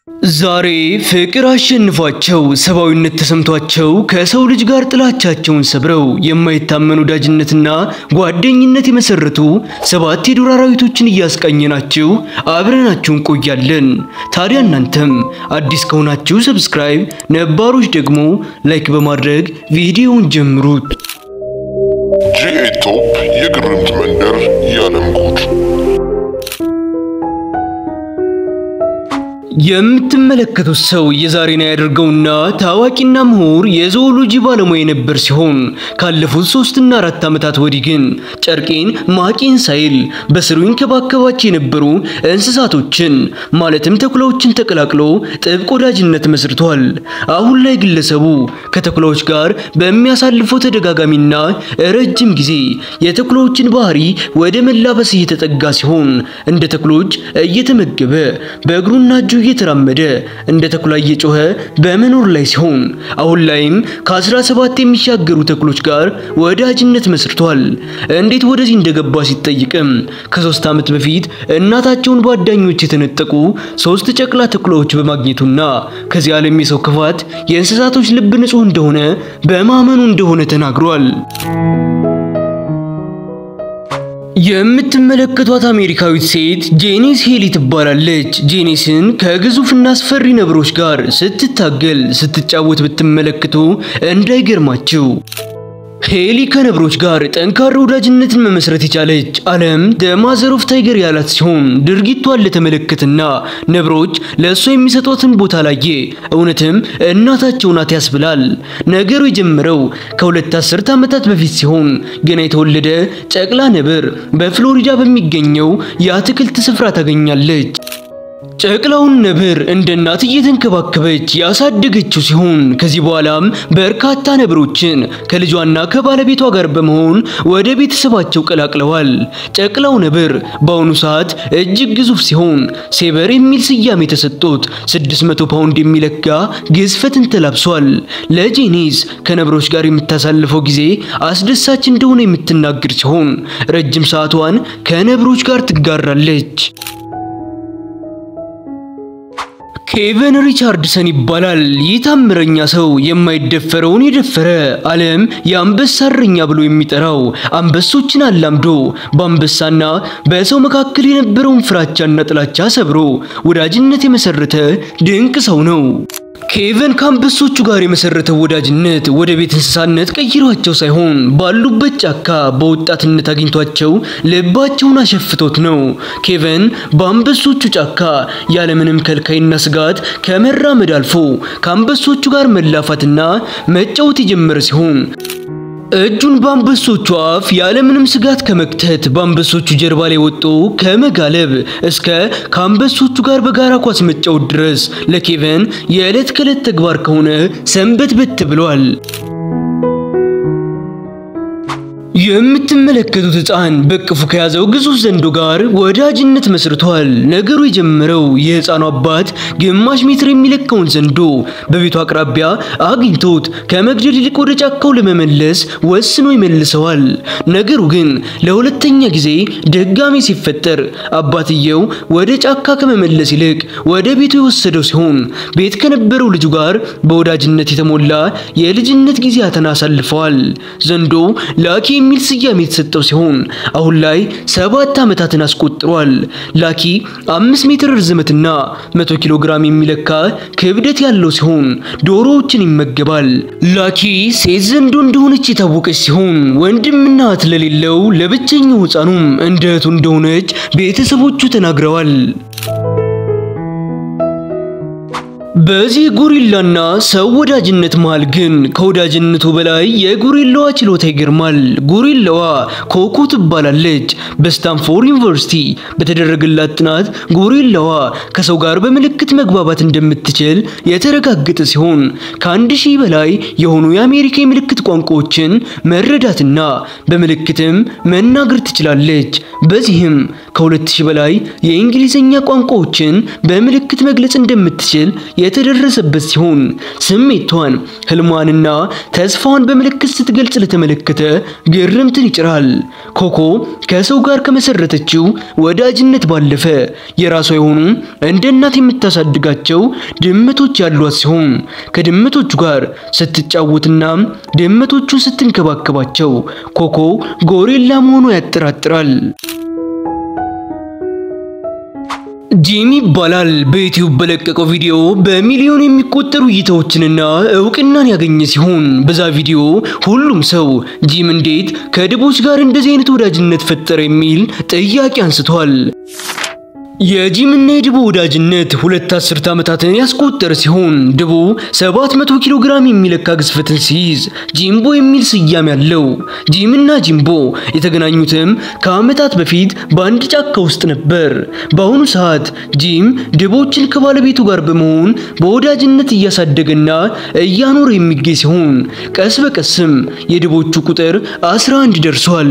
ዛሬ ፍቅር አሸንፏቸው ሰብአዊነት ተሰምቷቸው ከሰው ልጅ ጋር ጥላቻቸውን ሰብረው የማይታመን ወዳጅነትና ጓደኝነት የመሰረቱ ሰባት የዱር አራዊቶችን እያስቃኘናችሁ አብረናችሁ እንቆያለን። ታዲያ እናንተም አዲስ ከሆናችሁ ሰብስክራይብ፣ ነባሮች ደግሞ ላይክ በማድረግ ቪዲዮውን ጀምሩት። ጂኤ ቶፕ የግርምት መንደር የዓለም ጉድ የምትመለከቱት ሰው የዛሬን ያደርገውና ታዋቂና ምሁር የzoology ባለሙያ የነበር ሲሆን ካለፉት ሶስትና አራት ዓመታት ወዲህ ግን ጨርቄን ማቄን ሳይል በስሩ ይንከባከባቸው የነበሩ እንስሳቶችን ማለትም ተኩላዎችን ተቀላቅሎ ጥብቅ ወዳጅነት መስርቷል። አሁን ላይ ግለሰቡ ከተኩላዎች ጋር በሚያሳልፈው ተደጋጋሚና ረጅም ጊዜ የተኩላዎችን ባህሪ ወደ መላበስ እየተጠጋ ሲሆን እንደ ተኩሎች እየተመገበ በእግሩና እጁ እየተራመደ እንደ ተኩላ እየጮኸ በመኖር ላይ ሲሆን አሁን ላይም ከ17 የሚሻገሩ ተኩሎች ጋር ወዳጅነት መስርቷል። እንዴት ወደዚህ እንደገባ ሲጠይቅም ከሶስት ዓመት በፊት እናታቸውን በአዳኞች የተነጠቁ ሶስት ጨቅላ ተኩላዎች በማግኘቱና ከዚህ ዓለም የሰው ክፋት የእንስሳቶች ልብ ንጹህ እንደሆነ በማመኑ እንደሆነ ተናግሯል። የምትመለከቷት አሜሪካዊት ሴት ጄኒስ ሄሊ ትባላለች። ጄኒስን ከግዙፍና አስፈሪ ነብሮች ጋር ስትታገል ስትጫወት ብትመለከቱ እንዳይገርማችሁ። ሄሊ ከነብሮች ጋር ጠንካራ ወዳጅነትን መመስረት የቻለች ዓለም ማዘር ኦፍ ታይገር ያላት ሲሆን ድርጊቷን ለተመለከትና ነብሮች ለእሷ የሚሰጧትን ቦታ ላየ እውነትም እናታቸው ናት ያስብላል። ነገሩ የጀመረው ከሁለት አስርት ዓመታት በፊት ሲሆን ገና የተወለደ ጨቅላ ነብር በፍሎሪዳ በሚገኘው የአትክልት ስፍራ ታገኛለች። ጨቅላውን ነብር እንደ እናት እየተንከባከበች ያሳደገችው ሲሆን ከዚህ በኋላም በርካታ ነብሮችን ከልጇና ከባለቤቷ ጋር በመሆን ወደ ቤተሰባቸው ቀላቅለዋል። ጨቅላው ነብር በአሁኑ ሰዓት እጅግ ግዙፍ ሲሆን ሴበር የሚል ስያሜ ተሰጥቶት 600 ፓውንድ የሚለካ ግዝፈትን ተላብሷል። ለጄኒስ ከነብሮች ጋር የምታሳልፈው ጊዜ አስደሳች እንደሆነ የምትናገር ሲሆን ረጅም ሰዓቷን ከነብሮች ጋር ትጋራለች። ኬቨን ሪቻርድሰን ይባላል። ይህ ታምረኛ ሰው የማይደፈረውን የደፈረ ዓለም የአንበሳ እረኛ ብሎ የሚጠራው አንበሶችን አላምዶ በአንበሳና በሰው መካከል የነበረውን ፍራቻና ጥላቻ ሰብሮ ወዳጅነት የመሰረተ ድንቅ ሰው ነው። ኬቨን ከአንበሶቹ ጋር የመሰረተው ወዳጅነት ወደ ቤት እንስሳነት ቀይሯቸው ሳይሆን ባሉበት ጫካ በወጣትነት አግኝቷቸው ልባቸውን አሸፍቶት ነው። ኬቨን በአንበሶቹ ጫካ ያለምንም ከልካይና ስጋት ከመራመድ አልፎ ከአንበሶቹ ጋር መላፋትና መጫወት የጀመረ ሲሆን እጁን በአንበሶቹ አፍ ያለምንም ስጋት ከመክተት በአንበሶቹ ጀርባ ላይ ወጦ ከመጋለብ እስከ ከአንበሶቹ ጋር በጋራ ኳስ መጫወት ድረስ ለኬቨን የዕለት ከዕለት ተግባር ከሆነ ሰንበት በት ብሏል። የምትመለከቱት ሕፃን በቅፉ ከያዘው ግዙፍ ዘንዶ ጋር ወዳጅነት መስርቷል። ነገሩ የጀመረው የሕፃኑ አባት ግማሽ ሜትር የሚለካውን ዘንዶ በቤቱ አቅራቢያ አግኝቶት ከመግደል ይልቅ ወደ ጫካው ለመመለስ ወስኖ ይመልሰዋል። ነገሩ ግን ለሁለተኛ ጊዜ ድጋሜ ሲፈጠር አባትየው ወደ ጫካ ከመመለስ ይልቅ ወደ ቤቱ የወሰደው ሲሆን ቤት ከነበረው ልጁ ጋር በወዳጅነት የተሞላ የልጅነት ጊዜያትን አሳልፈዋል። ዘንዶ ላኪ የሚል ስያሜ የተሰጠው ሲሆን አሁን ላይ ሰባት ዓመታትን አስቆጥሯል። ላኪ አምስት ሜትር ርዝመትና መቶ ኪሎ ግራም የሚለካ ክብደት ያለው ሲሆን ዶሮዎችን ይመገባል። ላኪ ሴት ዘንዶ እንደሆነች የታወቀች ሲሆን ወንድምና እህት ለሌለው ለብቸኛው ሕፃኑም እንደ እህቱ እንደሆነች ቤተሰቦቹ ተናግረዋል። በዚህ ጎሪላና ሰው ወዳጅነት መሃል ግን ከወዳጅነቱ በላይ የጎሪላዋ ችሎታ ይገርማል። ጎሪላዋ ኮኮ ትባላለች። በስታንፎርድ ዩኒቨርሲቲ በተደረገላት ጥናት ጎሪላዋ ከሰው ጋር በምልክት መግባባት እንደምትችል የተረጋገጠ ሲሆን ከአንድ ሺህ በላይ የሆኑ የአሜሪካ የምልክት ቋንቋዎችን መረዳትና በምልክትም መናገር ትችላለች። በዚህም ከሁለት ሺህ በላይ የእንግሊዝኛ ቋንቋዎችን በምልክት መግለጽ እንደምትችል የተደረሰበት ሲሆን ስሜቷን፣ ህልሟንና ተስፋዋን በምልክት ስትገልጽ ለተመለከተ ግርምትን ይጭራል። ኮኮ ከሰው ጋር ከመሰረተችው ወዳጅነት ባለፈ የራሷ የሆኑ እንደ እናት የምታሳድጋቸው ድመቶች ያሏት ሲሆን ከድመቶቹ ጋር ስትጫወትና ድመቶቹን ስትንከባከባቸው ኮኮ ጎሬላ መሆኗ ያጠራጥራል። ጂሚ ይባላል። በዩቲዩብ በለቀቀው ቪዲዮ በሚሊዮን የሚቆጠሩ እይታዎችንና እውቅናን ያገኘ ሲሆን በዛ ቪዲዮ ሁሉም ሰው ጂም እንዴት ከድቦች ጋር እንደዚህ አይነት ወዳጅነት ፈጠረ የሚል ጥያቄ አንስቷል። የጂምና የድቦ ወዳጅነት ሁለት አስርት ዓመታትን ያስቆጠረ ሲሆን ድቦ 700 ኪሎ ግራም የሚለካ ግዝፈትን ሲይዝ ጂምቦ የሚል ስያሜ ያለው። ጂምና ጂምቦ የተገናኙትም ከዓመታት በፊት በአንድ ጫካ ውስጥ ነበር። በአሁኑ ሰዓት ጂም ድቦችን ከባለቤቱ ጋር በመሆን በወዳጅነት እያሳደገና እያኖረ የሚገኝ ሲሆን ቀስ በቀስም የድቦቹ ቁጥር 11 ደርሷል።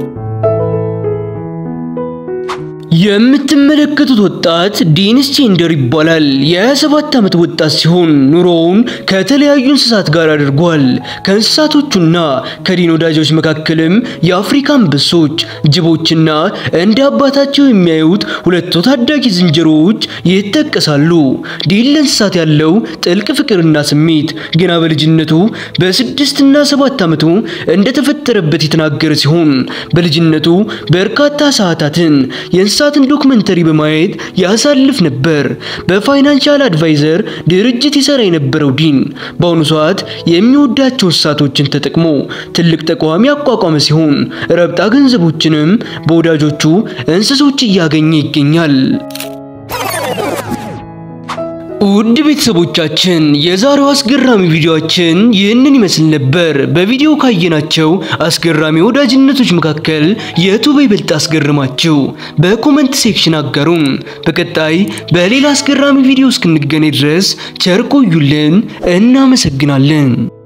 የምትመለከቱት ወጣት ዴኒስ ቼንደር ይባላል። የ27 ዓመት ወጣት ሲሆን ኑሮውን ከተለያዩ እንስሳት ጋር አድርጓል። ከእንስሳቶቹና ከዲን ወዳጆች መካከልም የአፍሪካ አንበሶች፣ ጅቦችና እንደ አባታቸው የሚያዩት ሁለቱ ታዳጊ ዝንጀሮዎች ይጠቀሳሉ። ዲን ለእንስሳት ያለው ጥልቅ ፍቅርና ስሜት ገና በልጅነቱ በስድስትና ሰባት ዓመቱ እንደተፈጠረበት የተናገረ ሲሆን በልጅነቱ በርካታ ሰዓታትን የእንስሳትን ዶክመንተሪ በማየት ያሳልፍ ነበር። በፋይናንሻል አድቫይዘር ድርጅት ይሰራ የነበረው ዲን በአሁኑ ሰዓት የሚወዳቸው እንስሳቶችን ተጠቅሞ ትልቅ ተቋም ያቋቋመ ሲሆን ረብጣ ገንዘቦችንም በወዳጆቹ እንስሶች እያገኘ ይገኛል። ውድ ቤተሰቦቻችን የዛሬው አስገራሚ ቪዲዮአችን ይህንን ይመስል ነበር። በቪዲዮ ካየናቸው አስገራሚ ወዳጅነቶች መካከል የቱ በይበልጥ አስገርማችሁ? በኮመንት ሴክሽን አጋሩን። በቀጣይ በሌላ አስገራሚ ቪዲዮ እስክንገናኝ ድረስ ቸር ቆዩልን። እናመሰግናለን።